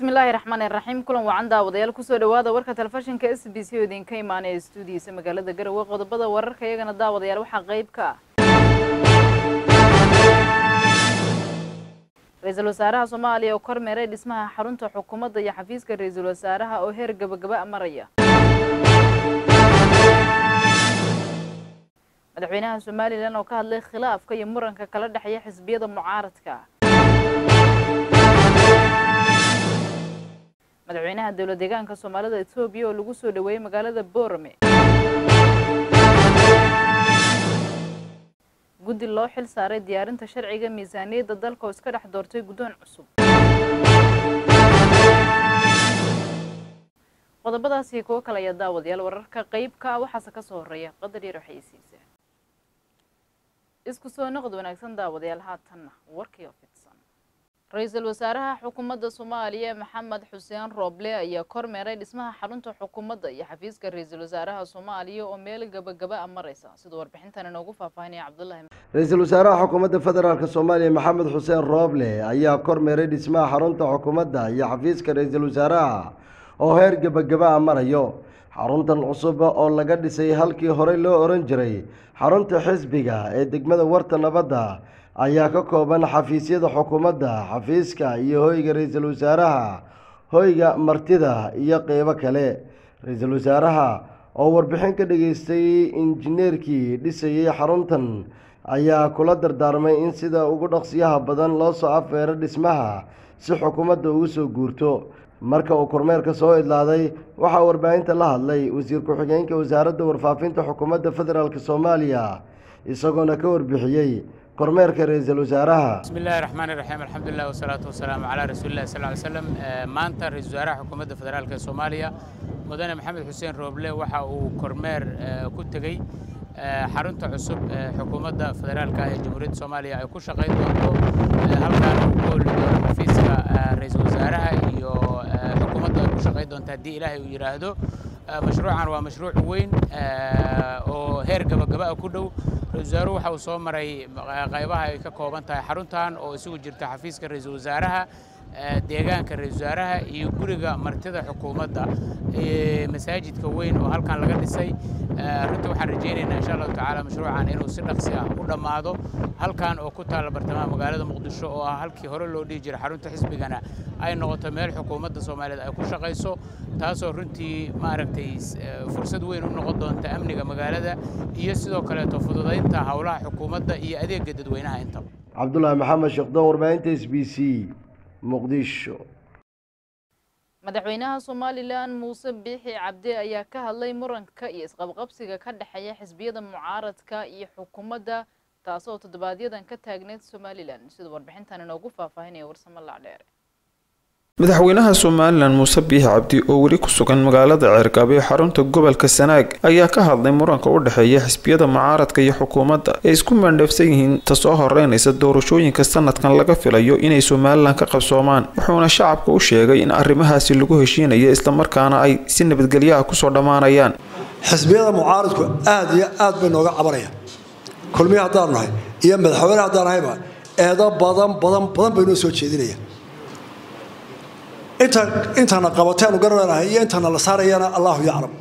bismillaahi raxmaani raxiim kulan wacan daawadayaal kusoo dhawaada warka telefishinka s b c oo idinka imaanaya stuudiyiisa magaalada garowe qodobada wararka iyagana daawadayaal waxaa qeyb ka ah ra-iisul wasaaraha soomaaliya oo kormeeray dhismaha xarunta xukuumadda iyo xafiiska ra-iisul wasaaraha oo heer gabagaba maraya madaxweynaha somalilan oo ka hadlay khilaafka iyo muranka kala dhexeeya xisbiyada mucaaradka madaxweynaha dowlad deegaanka soomaalida etoobiya oo lagu soo dhaweeyey magaalada boorame guddi loo xil saaray diyaarinta sharciga miisaaniyadda dalka oo iska dhex doortay guddoon cusub qodobadaas iyo kuwo kale ayaa daawadayaal wararka qeybka ah waxaase ka soo horreeya qadar yar waxaysiisa isku soo noqod wanaagsan daawadayaal haatanna warkii oo fidsan ra-iisul wasaaraha xukuumadda soomaaliya maxamed xuseen rooble ayaa kormeeray dhismaha xarunta xukuumadda iyo xafiiska ra-iisul wasaaraha soomaaliya oo meel gabagaba a mareysa siduu warbixintan inoogu faahfaahinaya cabdullahi ra-iisul wasaaraha xukuumadda federaalk soomaaliya maxamed xuseen rooble ayaa kormeeray dhismaha xarunta xukuumadda iyo xafiiska ra-iisul wasaaraha oo heer gebagaba a marayo xaruntan cusub oo laga dhisay halkii horey loo oran jiray xarunta xisbiga ee degmada warta nabadda ayaa ka kooban xafiisyada xukuumadda xafiiska iyo hoyga ra-iisul wasaaraha hoyga martida iyo qeybo kale ra-iisul wasaaraha oo warbixin ka dhageystay injineerkii dhisayay xaruntan ayaa kula dardaarmay in sida ugu dhaqsiyaha badan loo soo afeero dhismaha si xukuumadda ugu soo guurto marka uu kormeerka soo idlaaday waxaa warbaahinta la hadlay wasiir ku-xigeenka wasaaradda warfaafinta xukuumadda federaalk soomaaliya isagoona ka warbixiyey kormeerka ra-iisul wasaaraha bismi illahi raxmaani raxiim alxamdulilah wasalaatu wasalaamu calaa rasuulillahi sal ly slam maanta ra-isul wasaaraha xukuumadda federaalk ee soomaaliya mudane maxamed xuseen rooble waxa uu kormeer ku tegey xarunta cusub ee xukuumadda federaalka ee jamhuuriyadda soomaaliya ay ku shaqayn doonto halkaan uu ku holi doono xafiiska ra-iisul wasaaraha iyo xukuumadda ay ku shaqayn doonto haddii ilaahay uu yidhaahdo mashruucan waa mashruuc weyn oo heer gabagaba ah ku dhow ra-isul wasaaruhu waxa uu soo maray qaybaha ay ka kooban tahay xaruntan oo isugu jirta xafiiska ra-iisul wasaaraha deegaanka ra-isul wasaaraha iyo guriga martida xukuumadda masaajidka weyn oo halkan laga dhisay runtii waxaan rajaynaynaa insha allahu tacaala mashruucan inuu si dhaqsi ah u dhammaado halkan oo ku taalla bartamaha magaalada muqdisho oo ah halkii hore loo dhihi jiray xarunta xisbigana ay noqoto meel xukuumadda soomaaliyeed ay ku shaqayso taasoo runtii maaragtay fursad weyn u noqon doonta amniga magaalada iyo sidoo kaleeto fududaynta howlaha xukuumadda iyo adeega dadweynaha intaba cabdulaahi maxamed sheekdoon warbaahinta s b c muqdisho madaxweynaha somalilan muuse biixi cabdi ayaa ka hadlay muranka iyo isqabqabsiga ka dhexeeya xisbiyada mucaaradka iyo xukuumadda taasoo toddobaadyaddan ka taagneyd somalilan siduu warbixintan inoogu faahfaahinaya warsamo lacdheere madaxweynaha somalilan muuse biixi cabdi oo weli ku sugan magaalada ceergaabe ee xarunta gobolka sanaag ayaa ka hadlay muranka u dhexeeya xisbiyada mucaaradka iyo xukuumadda ee isku maandheefsan yihiin tasoo horeynaysa doorashooyinka sanadkan laga filayo inay somalilan ka qabsoomaan wuxuuna shacabka u sheegay in arrimahaasi lagu heshiinayo islamarkaana ay si nabadgelyaha kusoo dhammaanayaan xisbiyada mucaaradku aad iyo aad bay nooga cabanayaan kulmiya haddaanu nahay iyo madaxweyne haddaan nahayba eedo badan badan badan bay noo soo jeedinayaan inta intana qabateenu garanaynahay iyo intana la saarayana allahu yaclam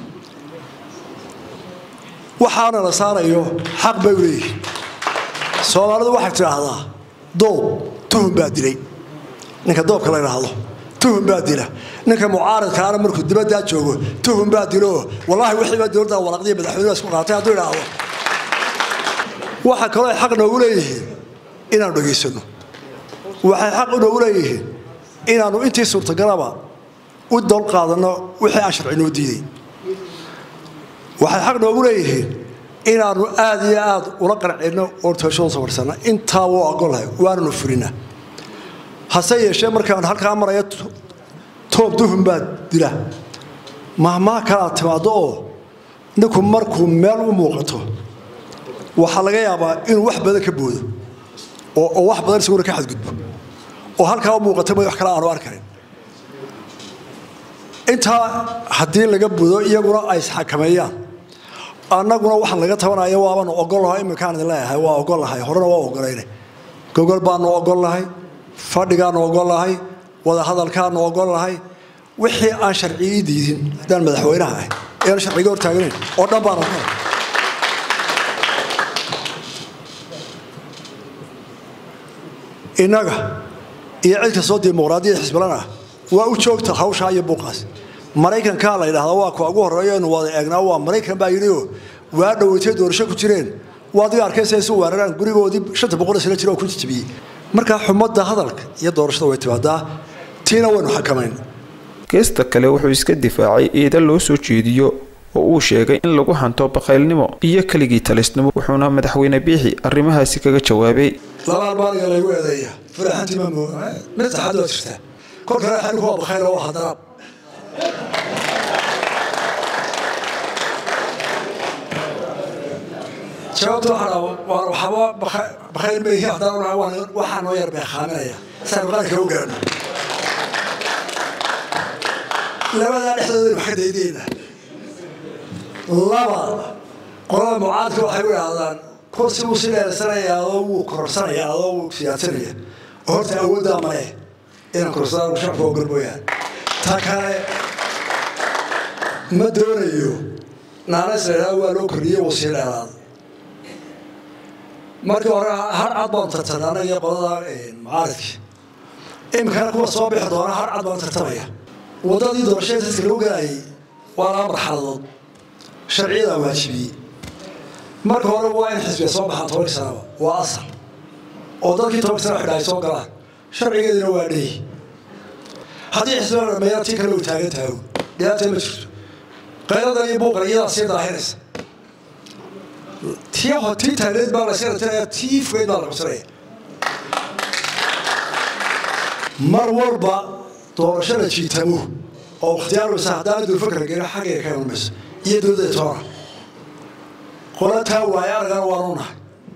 waxaana la saarayo xaq bay u leeyihiin soomaalidu waxay tidhaahdaa doob tuhun baa dilay ninka doobka la idhaahdo tuhun baa dila ninka mucaaradkaana markuu dibaddaa joogo tuhun baa dilo wallaahi wixiiba dowladda walaqdiya madaxweynuhu isku qaatay hadduu idhaahdo waxa kaloo ay xaq noogu leeyihiin inaanu dhegaysano waxay xaq noogu leeyihiin inaanu intii suurtagalaba u dol qaadanno wixii aan sharci noo diiday waxay xaq noogu leeyihiin inaanu aad iyo aad ula qarcinno oo toosho safarsanna intaa wuu ogolahay waananu fulina hase yeeshee markaan halkaa maraya toob duhun baa dila mahmaha kalaad timaaddo oo ninku markuu meel u muuqato waxaa laga yaabaa inuu wax badan ka boodo oo wax badan isaguna ka xadgudbo oo halkaa u muuqata ma wax kale aanu arkayn intaa haddii laga budo iyaguna ay isxakameeyaan annaguna waxaan laga tabanaya waabanu ogolaho iminkaan idin leeyahay waa ogolahay horena waa ogolayna gogol baanu ogolnahay fadhigaanu ogolnahay wada hadalkaanu ogol lahay wixii aan sharcigii diidin haddaan madaxweynaha ahay ean sharciga hortaagnayn oo dhan baan ogol innaga iyo cid kastoo dimuqraadiyada xisbilan ah waa u joogta hawshaa iyo buuqaas maraykankaa la yidhahdaa waa kuwa ugu horreeya inu wada eegnaa waa maraykan baa yidhioo waa dhaweytay doorasho ku jireen waa adiga arkaysa isu weeraraan gurigoodii shanta boqol sano jira oo ku jijibiyey markaa xumadda hadalka iyo doorashada way timaadaa tiina waynu xakamayn geesta kale wuxuu iska difaacay eeda loo soo jeediyo oo uu sheegay in lagu hanto bakaylnimo iyo keligii talisnimo wuxuuna madaxweyne biixi arrimahaasi kaga jawaabay laba albaaniga laygu eedeeya faraxantii ma mooga mid saxad waa jirtaa kolkale xanigu waa bakayl oo hadaraab jawaabta waxaba bakayl meehi haddana waxaa noo yar beekaaminaya saan qaranka u gaadho labadaa dhexdooda wax ka daydayna laba qolada mucaadka waxay u idhaahdaan kursi wuu si dheersanayaa adoo wuu kororsanayaa adoo wuu siyaasanaya oo horta awooddaa male inaan kororsadaan shacabka ogol mooyaan ta kale ma doonayo naanays la idhahdo waa loo kordhiyey wuu sii dheeraada markii hore har cad baan tartamay anaga iyo qolada mucaaridkii iminkana kuwa soo bixi doona har cad baan tartamaya waddadii doorashada dadka lagu galayay waa laba marxaladood sharciyadaa waajibiyey marka hore waa in xisbiga soo baxaan tobankii sanaba waa asal oo dadkii tobanki sana xidha ay soo galaan sharcigeedina waa dheeyi haddii xisbiga la dhameeyana tii kale uu taagan tahay dhibaata ma jirto qayladan iyo buuqan iyadaa sii daahinaysa tii ho tii taagneed baa la iska ratinaya tii fogeyd baa la qabsanaya mar walba doorashada jiitamo oo ikhtiyaar waysa haddaan dulfakra gelin xaggayga ka imanmayso iyo dowladda toona qola taa waaye aragana waanu nahay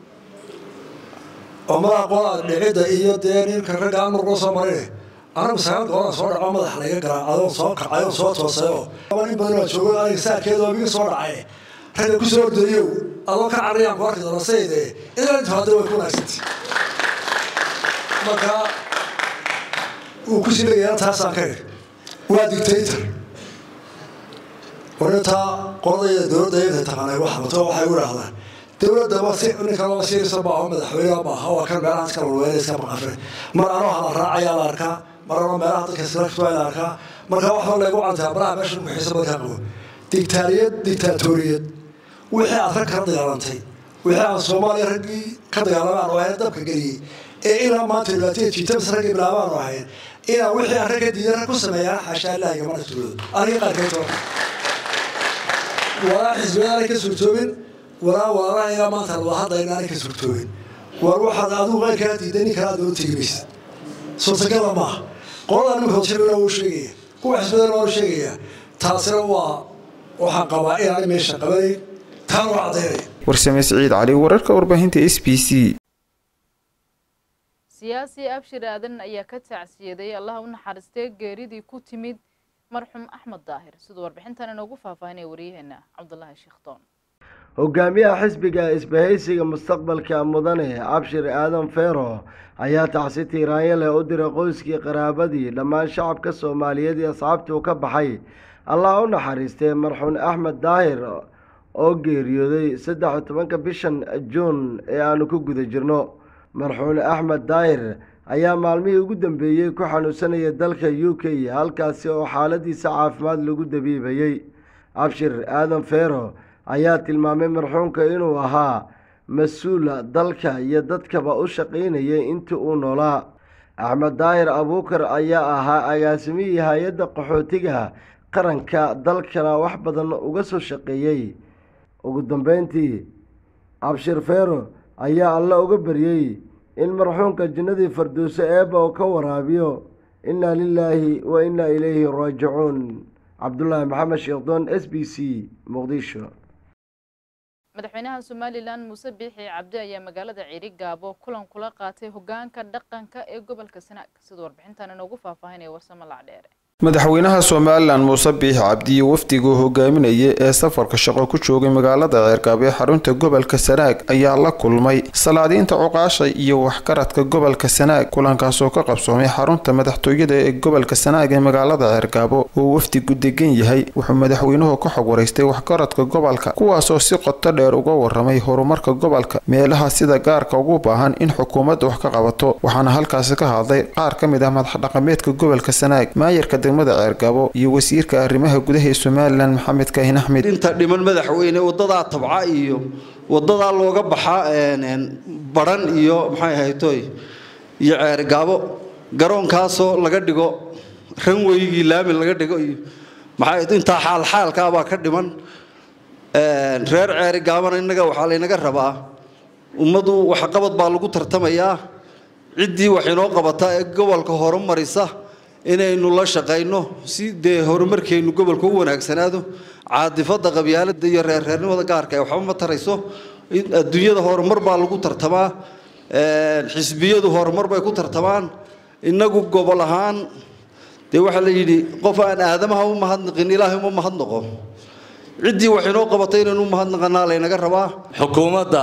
oo madaxa qolaa dhicidda iyo dee ninka ragga amar loo soo marine anagu sagaal goolaa soo dhaco madax layga garaa adoon soo kacayoon soo toosayoo nin badan waa joogo aniga saarkeeda miga soo dhacay ragga ku soo ordayow adoo ka carriyaan ku arki doona sayde inaa inta hadda way ku wanaagsantay marka uu ku sii leeyahay taasaan ka eg waa dictator warintaa qoladayda dowladda inta taqaanay wax wato waxay u idhaahdaan dowladaba si ninka loo siirisa maaho madaxweyne maaha waa kan meelaha iska walweyne iska maqafre mar anoo hala raacayaa la arkaa mar anoo meelaha dadka iskala la arkaa marka waxba laygu cantaa baraha meesha ku xiisa badan kaa qabo dictaariyad dictaatoriyad wixii aad rag kala dagaalantay wixii aan soomaaliya raggii ka dagaalamaan oo ahayn dabka geliyey ee ilaa maanta dhibaataya jiitabas raggii bilaabaan oo ahayn inaan wixii aan ragga diidan rag ku sameeyaan xaashaa ilaahi gamana tuuloodo aniga qaarkeed toona walaa xisbiyadaanay ka suurtoobin walaa walaalahayaa maanta wada hadda inaanay ka suurtoobin war waxaad adigu qayrkaa diiday nin kale aad doola tegi maysid suurtagala maaha qoladaa ninka hodshabina wuu sheegaya kuwa xisbiyadana waa sheegaya taasina waa waxaan qabaa inaanay meesha qabanayn taan waa caddaynaya warsame siciid cali wararka warbaahinta s b c siyaasi abshir aadan ayaa ka tacsiyaday allaha u naxariistee geeridii ku timid marxuum axmed daahir siduu warbixintan inoogu faahfaahinaya waryaheena cabdulaahi sheekhdoon hogaamiyaha xisbiga isbahaysiga mustaqbalka mudane abshir aadan feero ayaa tacsi tiiraanyo leh u diray qoyskii qaraabadii dhammaan shacabka soomaaliyeed iyo asxaabtuu ka baxay allah u naxariistee marxuum axmed daahir oo geeriyooday saddex iyo tobanka bishan juun ee aanu ku guda jirno marxuum axmed daahir ayaa maalmihii ugu dambeeyey ku xanuunsanaya dalka u k halkaasi oo xaaladiisa caafimaad lagu dabiibayey abshir aadan feero ayaa tilmaamay marxuumka inuu ahaa mas-uula dalka iyo dadkaba u shaqaynayay intii uu noolaa axmed daahir abuukar ayaa ahaa agaasimihii hay-adda qaxootiga qaranka dalkana wax badan uga soo shaqeeyey ugu dambeyntii abshir feero ayaa alle uga baryey in marxuumka jinnadii farduuso eebba uu ka waraabiyo innaa lilaahi wa innaa ilayhi raajicuun cabdulaahi maxamed sheekdoon s b c muqdisho madaxweynaha somalilan muuse biixi cabdi ayaa magaalada ciiri gaabo kulan kula qaatay hogaanka dhaqanka ee gobolka sanaag siduu warbixintan inoogu faahfaahinaya warsamo lacdheere madaxweynaha somalilan muuse biix cabdi iyo wafdiguu hogaaminayay ee safarka shaqo ku joogay magaalada ceergaab ee xarunta gobolka sanaag ayaa la kulmay salaadiinta cuqaasha iyo waxgaradka gobolka sanaag kulankaasoo ka qabsoomay xarunta madaxtooyada ee gobolka sanaag ee magaalada ceergaabo oo wafdigu degan yahay wuxuu madaxweynuhu ka xog waraystay waxgaradka gobolka kuwaasoo si qoto dheer uga waramay horumarka gobolka meelaha sida gaarka ugu baahan in xukuumadda wax ka qabato waxaana halkaasi ka hadlay qaar ka mid ah madaxdhaqameedka gobolka sanaag maayarka degmada ceergabo iyo wasiirka arrimaha gudaha ee somalilan maxamed kaahin axmed inta dhiman madaxweyne wadadaa tabca iyo wadadaa looga baxa baran iyo maxay ahaytoy iyo ceergaabo garoonkaasoo laga dhigo ranweygii laami laga dhigo iyo maxay intaa xaalxaalkaa baa ka dhiman reer ceerigaabana innaga waxaa laynaga rabaa ummaddu waxqabad baa lagu tartamayaa ciddii wax inoo qabata ee gobolka horumarisa inaynu la shaqayno si dee horumarkeennu gobolka u wanaagsanaado caadifada qabyaalada iyo reerreernimada gaarka ee waxba ma tarayso adduunyada horumar baa lagu tartamaa xisbiyadu horumar bay ku tartamaan innagu gobol ahaan dee waxaa la yidhi qof aan aadamaha u mahadnaqin ilaahay uma mahadnaqo ciddii wax inoo qabatay inaynu u mahadnaqanaa laynaga rabaa xukuumadda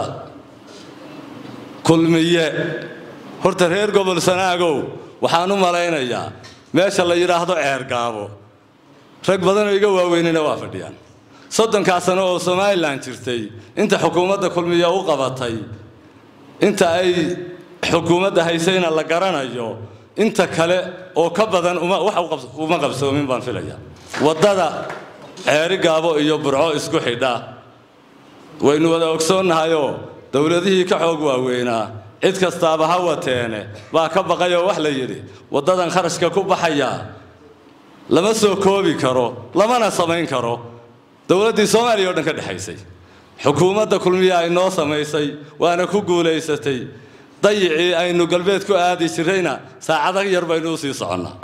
kulmiye horta reer gobol sanaagow waxaan u malaynayaa meesha la yidhaahdo ceergaabo rag badanoo iga waaweynina waa fadhiyaan soddonkaa sano oo somalilan jirtay inta xukuumadda kulmiya u qabatay inta ay xukuumadda haysayna la garanayo inta kale oo ka badan wax uma qabsoomin baan filaya waddada ceerigaabo iyo burco isku xidha waynu wada ogsoonnahayoo dowladihii ka xoog waaweynaa cid kastaaba ha wateene baa ka baqayoo wax la yidhi waddadan kharashka ku baxayaa lama soo koobi karo lamana samayn karo dowladdii soomaaliya o dhan ka dhexaysay xukuumadda kulmiya ay noo samaysay waana ku guulaysatay dayicii aynu galbeed ku aadi jirrayna saacado yar baynu u sii soconnaa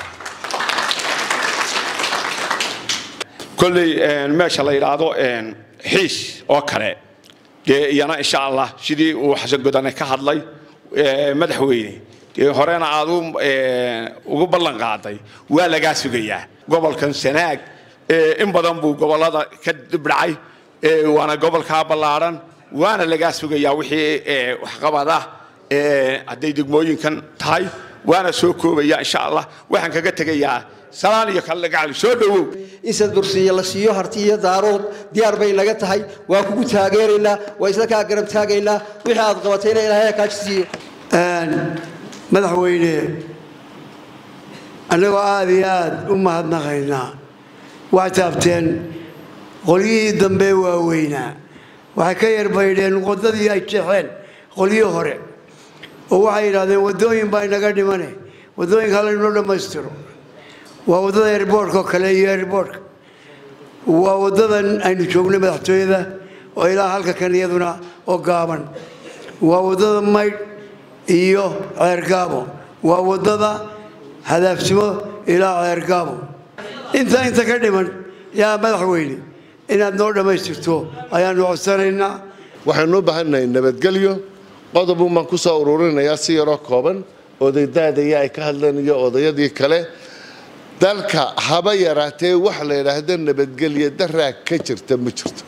kolley meesha la yidhaahdo xiish oo kale dee iyana insha allah sidii uu xasan godane ka hadlay madaxweyne dee horena aad ugu ballan qaaday waa lagaa sugayaa gobolkan sanaag in badan buu gobollada ka dibdhacay waana gobolkaa ballaadhan waana lagaa sugayaa wixii waxqabad ah hadday degmooyinkan tahay waana soo koobaya insha allah waxaan kaga tegayaa salaan iyo kale gacali soo dhowow in sadbursiiyo la siiyo harti iyo daarood diyaar bay naga tahay waa kugu taageeraynaa waa isla kaa garab taagaynaa wixii aad qabatayna ilaahay kaajisiiyo madaxweyne annagoo aada iyo aada u mahadnaqaynaa waxay taabteen qolyihii dambe waaweynaa waxay ka yarbaydheen waddadii ay jeexeen qolyihii hore oo waxay yidhahdeen waddooyin baa inaga dhimane waddooyinka halaynoo dhammaystiro waa waddada erboorhka oo kale iyo erboorhka waa waddadan aynu joognay madaxtooyada oo ilaa halka kan iyaduna oo gaaban waa waddada maydh iyo ceergaabo waa waddada hadaafsimo ilaa ceergaabo intaa inta ka dhiman yaa madaxweyne inaad noo dhammaystirto ayaanu codsanaynaa waxaynu u baahannahay nabadgelyo qodobun baan ku soo ururinayaa si yaroo kooban odaydaadaya ay ka hadleen iyo odayadii kale dalka haba yaraatee wax la yidhaahdo nabadgelyo daraa ka jirta ma jirto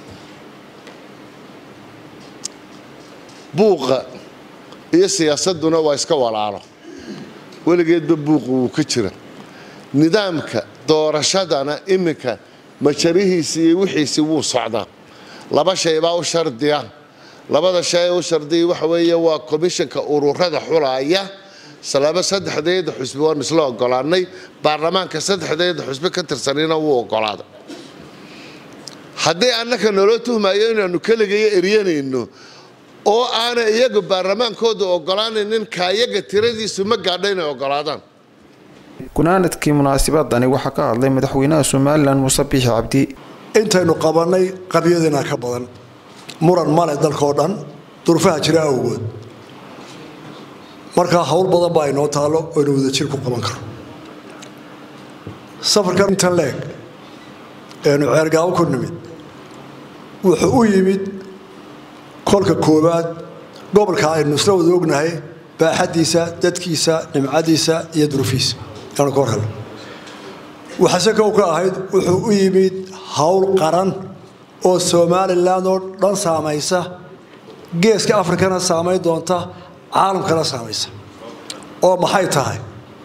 buuqa iyo siyaasadduna waa iska walaalo weligeedba buuqa wuu ka jira nidaamka doorashadana iminka majarihiisii iyo wixiisii wuu socdaa laba shay baa u shardiya labada shay ee u shardiya waxa weeye waa komishanka ururada xulaaya salaabo saddexdeeda xusbi waanu isla ogolaanay baarlamaanka saddexdeeda xusbi ka tirsanina wuu ogolaaday haddii annaka naloo tuhmayo inaanu keligayo eryanayno oo aanay iyagu baarlamaankooda ogolaanaynin kaayaga tiradiisu ma gaadha inay ogolaadaan gunaanadkii munaasabadani waxaa ka hadlay madaxweynaha somalilan muuse biixi cabdi intaynu qabannay qabyadina ka badan muran male dalkao dhan durufaha jira awgood markaa hawl badan baa inoo taallo oynu wadajir ku qaban karo safarkan intan leeg eenu ceergaabo ku nimid wuxuu u yimid kolka koowaad gobolka aynu isla wada ognahay baaxaddiisa dadkiisa nimcadiisa iyo durufiisa yaanu ka warhelo waxase kow ka ahayd wuxuu u yimid howl qaran oo somalilan oo dhan saamaysa geeska afrikana saamayn doonta caalamkana saamaysa oo maxay tahay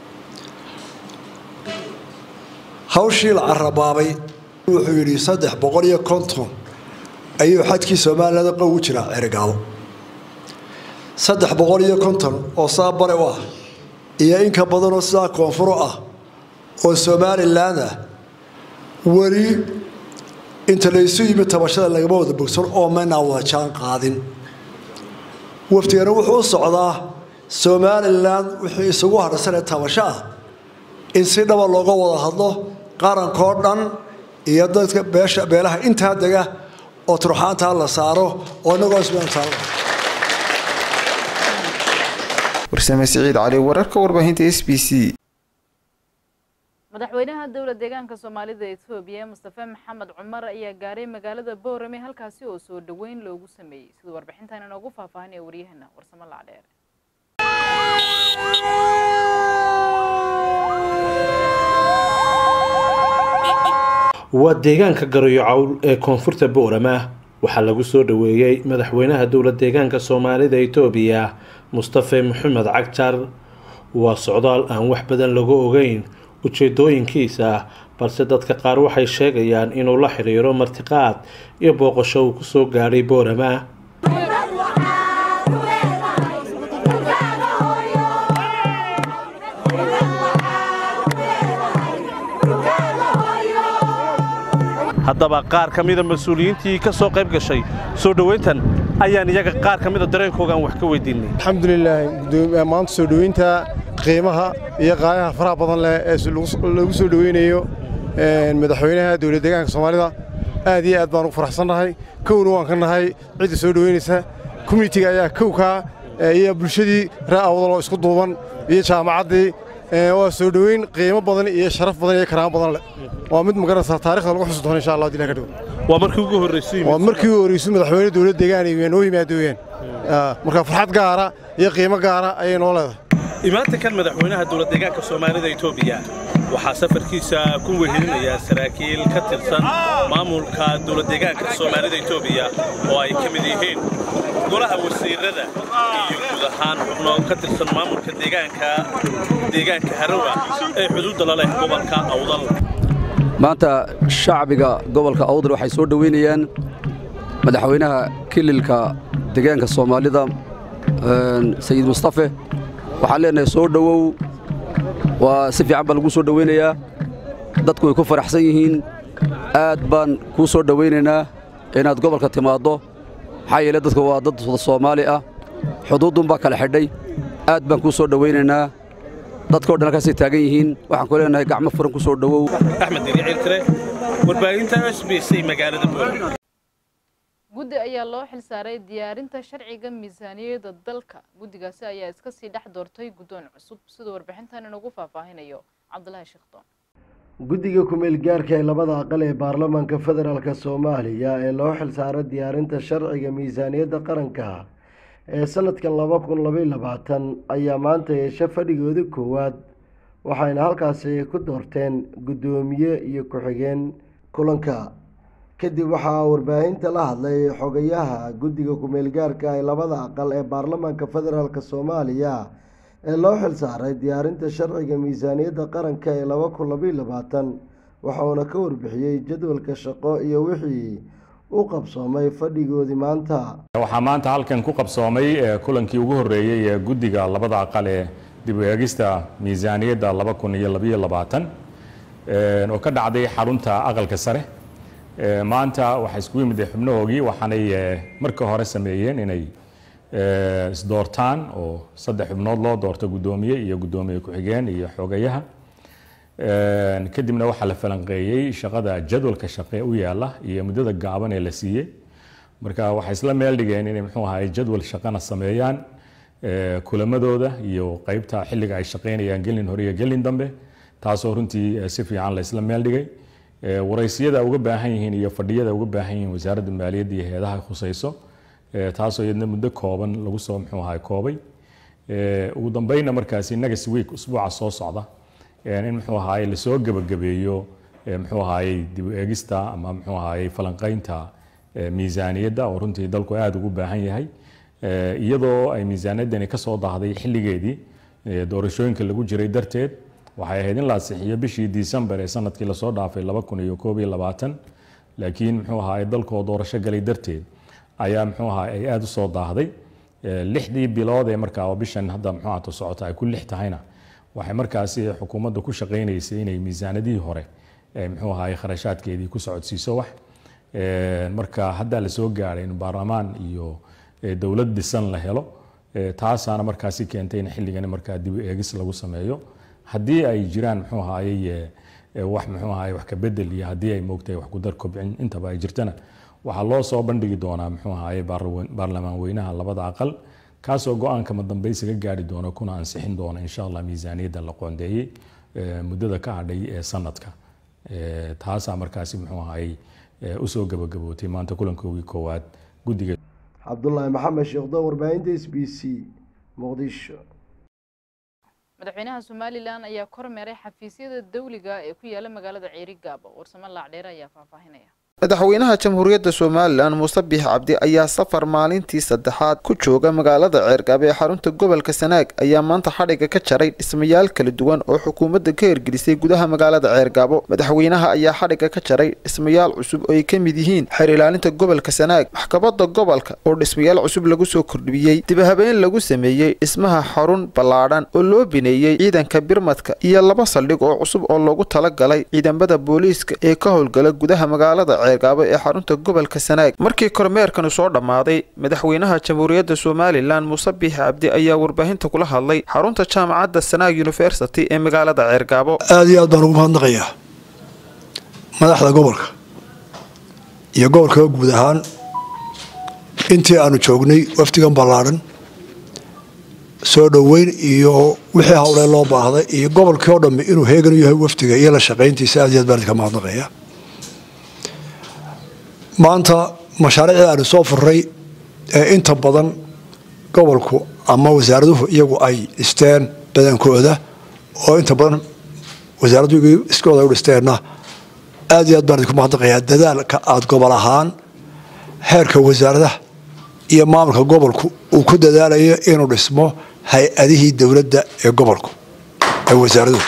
hawshii la carabaabay wuxuu yidhi saddex boqol iyo konton ayuu xadkii somalilan qow u jiraa cerigaabo saddex boqol iyo konton oo saa bare u ah iyo in ka badanoo sidaa koonfuro ah oo somalilan ah weli inta laysu yimid tabashada lagama wada bogsan oo maynaa wada jaan qaadin waftigana wuxuu u socdaa somalilan wixii isugu hadhsanee tabasho ah in si dhaba looga wada hadlo qarankoo dhan iyo dadka beesha beelaha intaa dega oo turxaantaa la saaro oo inagoo ismtaal warsame siciid cali wararka warbaahinta s b c madaxweynaha dowla deegaanka soomaalida etoobiya mustafe maxamed cumar ayaa gaaray magaalada boorame halkaasi oo soo dhoweyn loogu sameeyey sida warbixintan inoogu faahfaahinaya waryaheena warsamo lacdheer waa deegaanka garayo cawl ee koonfurta boorama waxaa lagu soo dhoweeyey madaxweynaha dowla deegaanka soomaalida etoobiya mustafe maxamed cagjar waa socdaal aan wax badan lagu ogeyn ujeedooyinkiisa balse dadka qaar waxay sheegayaan inuu la xiriiro martiqaad iyo booqasho uu kusoo gaadhay boorama haddaba qaar ka mida mas-uuliyiintii ka soo qayb gashay soo dhoweyntan ayaan iyaga qaar ka mida dareenkoogaan wax ka weydiinay alxamdulilah maanta soo dhoweynta qiimaha iyo qaayaha faraha badan leh ee lagu soo dhoweynayo madaxweynaha dowlad deegaanka soomaalida aad iyo aad baan ugu faraxsannahay kowna waan ka nahay cidda soo dhoweynaysa communitiga ayaa kowkaa iyo bulshadii ree awdaloo isku duuban iyo jaamacaddii waa soo dhoweyn qiimo badan iyo sharaf badan iyo karaamo badan leh waa mid magaranaysaa taarikhda lagu xusi doono insha allah hadii ilaha ka dhigo waa markii ugu horreysay waa markii ugu horreysay madaxweyne dowlad deegaan ay noo yimaadooyeen marka farxad gaara iyo qiimo gaara ayay noo leedahay imaanta kan madaxweynaha dowlad deegaanka soomaalida etoobiya waxaa safarkiisa ku wehelinaya saraakiil ka tirsan maamulka dowlad deegaanka soomaalida etoobiya oo ay ka mid yihiin golaha wasiirada iyo guud ahaan xubno ka tirsan maamulka deegaanka deegaanka harowa ee xuduudda la leh gobolka awdal maanta shacbiga gobolka awdal waxay soo dhoweynayaan madaxweynaha kililka deegaanka soomaalida sayid mustafe waxaan leenahay soo dhowow waa si fiican baa lagu soo dhoweynayaa dadku way ku faraxsan yihiin aad baan kuu soo dhowaynaynaa inaad gobolka timaaddo maxaa yeele dadku waa dad soomaali ah xuduuddunbaa kala xidhay aad baan kuu soo dhowaynaynaa dadkao dhan halkaasay taagan yihiin waxaan ku leenahay gacmo furan ku soo dhowow axmed diriiciltire warbaahinta s b c magaalada boorama guddi ayaa loo xilsaaray diyaarinta sharciga miisaaniyadda dalka guddigaasi ayaa iska sii dhex doortay guddoon cusub sida warbixintan inagu faahfaahinayo cabdulaahi sheekhdon guddiga ku-meel gaarka ee labada aqal ee baarlamaanka federaalk soomaaliya ee loo xilsaaray diyaarinta sharciga miisaaniyadda qaranka ee sanadkan laba kun labaiy labaatan ayaa maanta yeesha fadhigooda koowaad waxayna halkaasi ku doorteen guddoomiye iyo ku-xigeen kulanka kadib waxaa warbaahinta la hadlay xogayaha guddiga ku-meel gaarka ee labada aqal ee baarlamaanka federaalk soomaaliya ee loo xilsaaray diyaarinta sharciga miisaaniyadda qaranka ee laba kun labaiy labaatan waxauna ka warbixiyey jadwalka shaqo iyo wixii u qabsoomay fadhigoodii maanta waxaa maanta halkan ku qabsoomay kulankii ugu horreeyey ee guddiga labada aqal ee dib u eegista miisaaniyadda laba kun iyo labaiyo labaatan oo ka dhacday xarunta aqalka sare maanta waxaa iskugu yimid xubnahoogii waxaanay marka hore sameeyeen inay isdoortaan oo saddex xubnood loo doorto guddoomiye iyo guddoomiye ku-xigeen iyo xogayaha kadibna waxaa la falanqeeyey shaqada jadwalka shaqe u yaala iyo muddada gaaban ee la siiyey marka waxay isla meel dhigeen inay muxuu ahaay jadwal shaqana sameeyaan kulamadooda iyo qeybta xilliga ay shaqaynayaan gelin hore iyo gelin dambe taasoo runtii si fiican la isla meel dhigay waraysiyada uga baahan yihiin iyo fadhiyada uga baahan yihiin wasaaradda maaliyadda iyo heedaha khusayso taasoo iyadna muddo kooban lagu soo muxuu ahaay koobay ugu dambeynna markaasi next week usbuuca soo socda in muxuu ahaayey lasoo gebagabeeyo muxuu ahaayey dib u eegista ama muxuu ahaayey falanqaynta miisaaniyadda oo runtii dalku aada ugu baahan yahay iyadoo ay miisaaniyaddani ka soo daahday xilligeedii doorashooyinka lagu jiray darteed waxay ahayd in la ansixiyo bishii disembar ee sanadkii lasoo dhaafay laba kun iyo koob iyo labaatan laakiin muxuu ahaayey dalkoo doorasho galay darteed ayaa muxuu ahaa ay aada u soo daahday lixdii bilood ee markaa bishan hadda muxuu ahaato socota ay ku lix tahayna waxay markaasi xukuumadda ku shaqaynaysay inay miisaanadihii hore muxuu ahaayey kharashaadkeedii ku socodsiiso wax marka hadda la soo gaadhay in baarlamaan iyo dowlad dhisan la helo taasaana markaasi keentay in xilligani markaa dib u eegis lagu sameeyo haddii ay jiraan muxuu ahaayey wax muxuu ahaayey wax ka bedel iyo haddii ay moogtahay wax ku dar kobcin intaba ay jirtana waxaa loo soo bandhigi doonaa muxuu ahaayey baarlamaan weynaha labada aqal kaasoo go-aanka madambaysiga gaari doona kuna ansixin doona insha allah miisaaniyadda la qoondeeyey muddada ka hadhay ee sanadka taasaa markaasi muxuu ahaayey usoo gabagabootay maanta kulankoogii koowaad guddiga cabdulaahi maxamed sheekhdoo warbaahinta s b c muqdisho madaxweynaha somalilan ayaa kormeeray xafiisyada dawliga ee ku yaala magaalada ceeri gaabo warsamo laacdheere ayaa faahfaahinaya madaxweynaha jamhuuriyadda somalilan muuse biix cabdi ayaa safar maalintii saddexaad ku jooga magaalada ceergaab ee xarunta gobolka sanaag ayaa maanta xadhiga ka jaray dhismayaal kala duwan oo xukuumadda ka hirgelisay gudaha magaalada ceergaabo madaxweynaha ayaa xadhiga ka jaray dhismayaal cusub oo ay ka mid yihiin xeer ilaalinta gobolka sanaag maxkamadda gobolka oo dhismayaal cusub lagu soo kordhiyey dibahabeen lagu sameeyey dhismaha xarun ballaadhan oo loo bineeyey ciidanka birmadka iyo laba saldhig oo cusub oo loogu talagalay ciidamada booliiska ee ka howlgala gudaha magaalada ceergaabo ee xarunta gobolka sanaag markii kormeerkani soo dhammaaday madaxweynaha jamhuuriyadda somalilan muuse biix cabdi ayaa warbaahinta kula hadlay xarunta jaamacadda sanaag university ee magaalada ceergaabo aada iyo aad baan ugu mahadnaqayaa madaxda gobolka iyo gobolka guud ahaan intii aanu joognay wafdigan ballaadhan soo dhoweyn iyo wixii howlee loo baahday iyo gobolkii oo dhammi inuu heegan u yahay wafdiga iyo la shaqayntiisa aad iyo aad baan idinka mahadnaqayaa maanta mashaariicdii aanu soo furray ee inta badan gobolku ama wasaaraduhu iyagu ay dhisteen badankooda oo inta badan wasaaraddu iskooda u dhisteenna aad iyo aad baan idinku mahadnaqayaa dadaalka aada gobol ahaan heerka wasaaradaha iyo maamulka gobolku uu ku dadaalayo inuu dhismo hay-adihii dowladda ee gobolku ee wasaaraduhu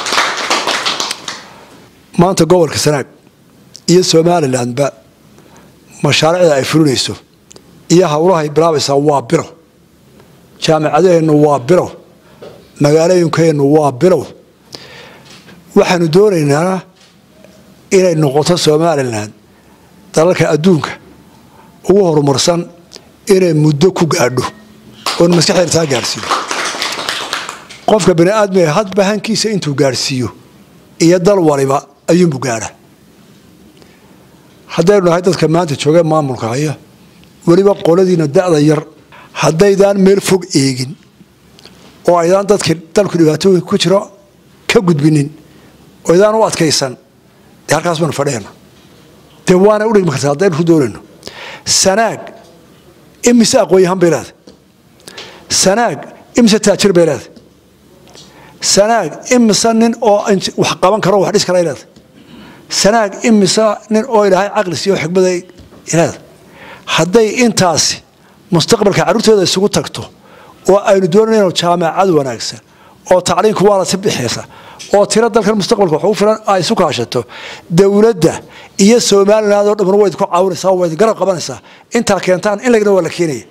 maanta gobolka sanaag iyo somalilandba mashaariicda ay fulinayso iyo howlahay bilaabaysaa waa bilow jaamicadaheennu waa bilow magaalooyinkeennu waa bilow waxaanu doonaynaa inay noqoto somalilan dalalka adduunka ugu horumarsan inay muddo ku gaadho oon maskaxdeena taa gaadhsiiyo qofka bani aadmiga hadba hankiisa intuu gaadhsiiyo iyo dal waliba ayuunbu gaadha haddaynu nahay dadka maanta joogee maamulka haya weliba qoladiina da-da yar haddaydaan meel fog eegin oo aydaan dadkii dalku dhibaatooyinka ku jiro ka gudbinin oo aydaan u adkaysan dee halkaas baanu fadhiyana dee waana u dhigmi kartaa haddaynu ku doonayno sanaag imise aqoon-yahan bay leedahay sanaag imise taajir bay leedahay sanaag imise nin oo wax qaban karo wax dhis kara ay leedahay sanaag imise nin oo ilaahay caqli siiyo xikmada ilaada hadday intaasi mustaqbalka carruurtooda isugu tagto oo aynu doonayno jaamacad wanaagsan oo tacliinku waa la si bixiysa oo tiro dalkan mustaqbalka wax ugu filan ay isu kaashato dowladda iyo somaliland oo dhamman wayd ku caawinaysaa wayd garab qabanaysaa intaa keentaan in lagna waa la keenaya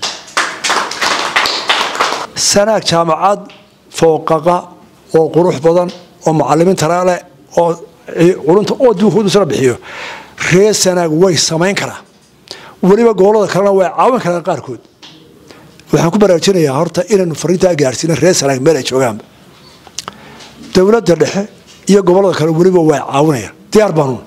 sanaag jaamacad fooqaqa oo qurux badan oo macalimiin taraale oo culunta oo duukuudusla bixiyo reer sanaag way samayn karaa weliba gobolada kalena way caawin karaan qaarkood waxaan ku baraarujinayaa horta inaynu fariintaa gaarsiino reer sanaag meel ay joogaanba dowladda dhexe iyo gobolada kale weliba way caawinayaan diyaar baanuun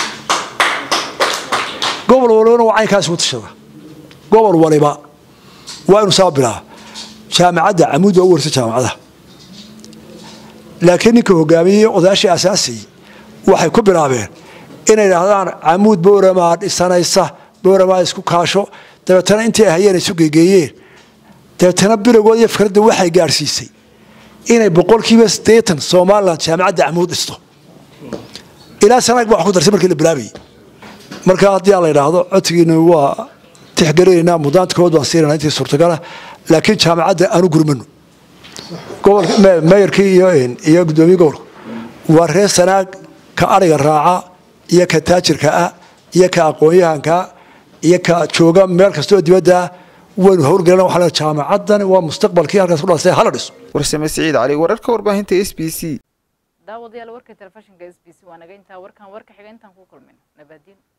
gobol walibana waa caynkaas ugu tashada gobol waliba waa inu saa bilaa jaamacadda camuud waa u warsa jaamacadaha laakiin ninka hogaamiyey odayaashii asaasiyey waxay ku bilaabeen inay idhaahdaan camuud bowramaa dhisanaysa bowramaa isku kaasho dabeetana intii ay hayeen isu geegeeyeen dabeetana bilowgood iyo fikradda waxay gaadhsiisay inay boqolkiiba siddeetan somalilan jaamacadda camuud dhisto ilaa sanaag baa wax ku darsay markii la bilaabayay marka haddii aan la idhaahdo codsigiina waa tixgelinaynaa mudaantkood baan siinana intii suurtagala laakiin jaamacadda aanu gurmano meeyarkii iyo gudoomiye gobolka waa reer sanaag ka ariga raaca iyo ka taajirka ah iyo ka aqoon-yahanka iyo ka jooga meel kastoo dibadda waynu howlgelina waxaa jaamacaddan waa mustaqbalkii halkaas ku dhalasay hala dhiso warsame siciid cali wararka warbaahinta s b c daawadayaal warka telefishinka s b c waa naga intaa warkan warka xiga intaan ku kulmin nabadiin